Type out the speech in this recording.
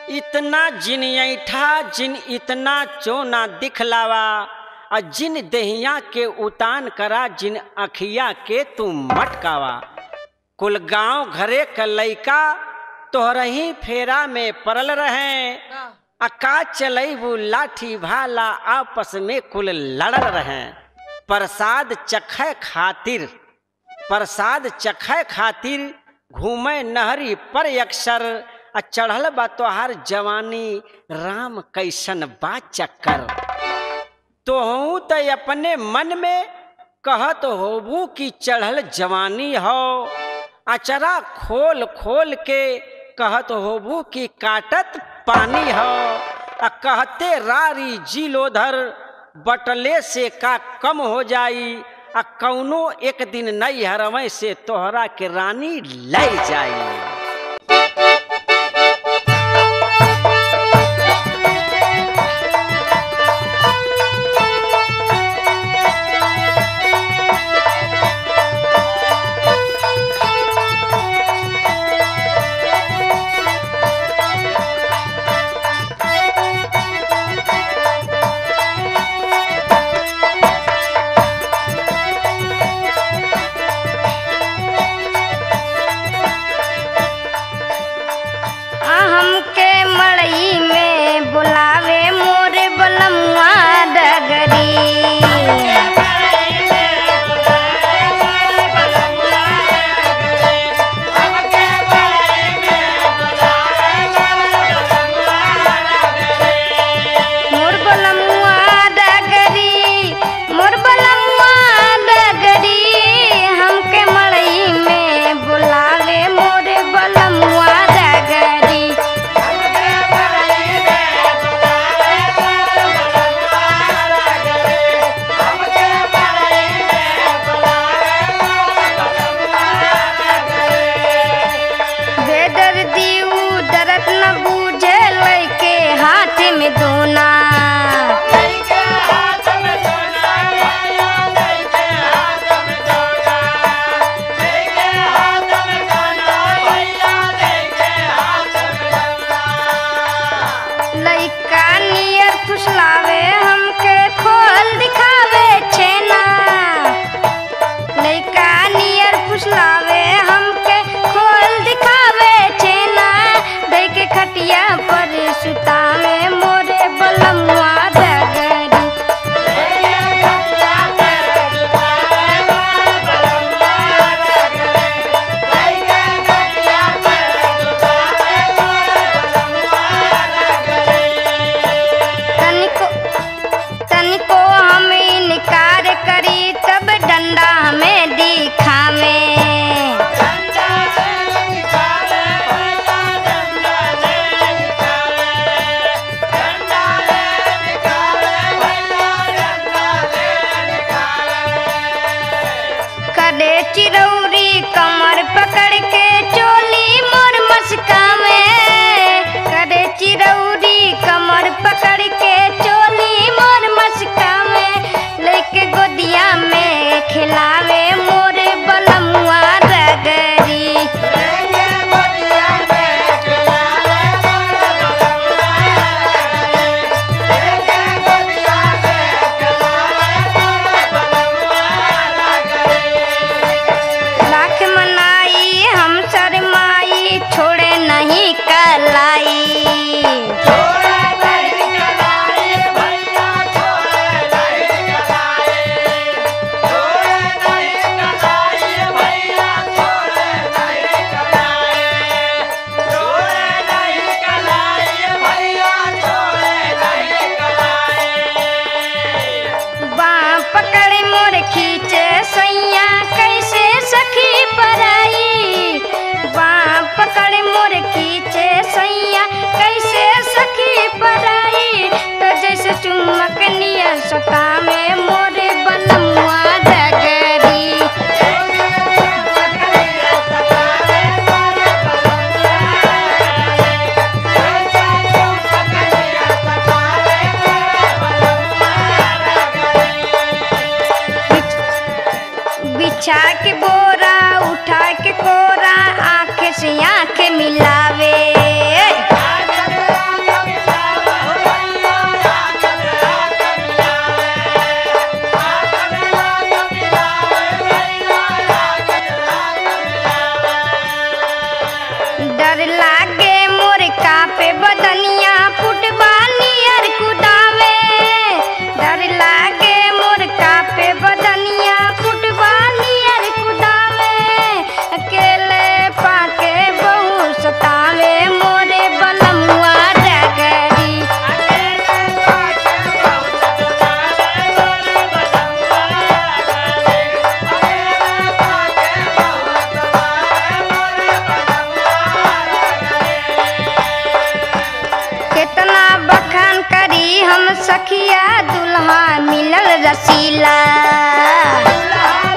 इतना जिन ऐठा जिन इतना चोना दिखलावा आ जिन दहिया के उतान करा जिन अखिया के तू मटकावा कुल गांव घरे क लइका तोहरही फेरा में पड़ल रहे आ का चलैबू लाठी भाला आपस में कुल लड़ल रहे प्रसाद चखे खातिर प्रसाद चखे खातिर घूमे नहरी पर अक्सर आ चढ़ल बा तोहार जवानी राम कैसन बा चक्कर तोहू त अपने मन में कहत होबू कि चढ़ल जवानी हो अचरा खोल खोल के कहत होबू कि काटत पानी हो आ कहते रारी जिलोधर बटले से का कम हो जाई आ कौनो एक दिन नई हरवै से तोहरा के रानी ले जाई आ हमके मड़ई में बुलावे मोरे बलमुआ डगरी मोर बलमुआ डगरी मोर बलमुआ डगरी हमके मड़ई में बुलावे मोरे बलमुआ डगरी कापे बदनिया फुटबानी अर कुदावे डर लागे मोर कापे बदनिया फुटबानी अर कुदावे अकेले पाके बहु सतावे मोरे बलमुआ डगरी कितना बखान करी हम सखिया दुल्हा मिलल रसीला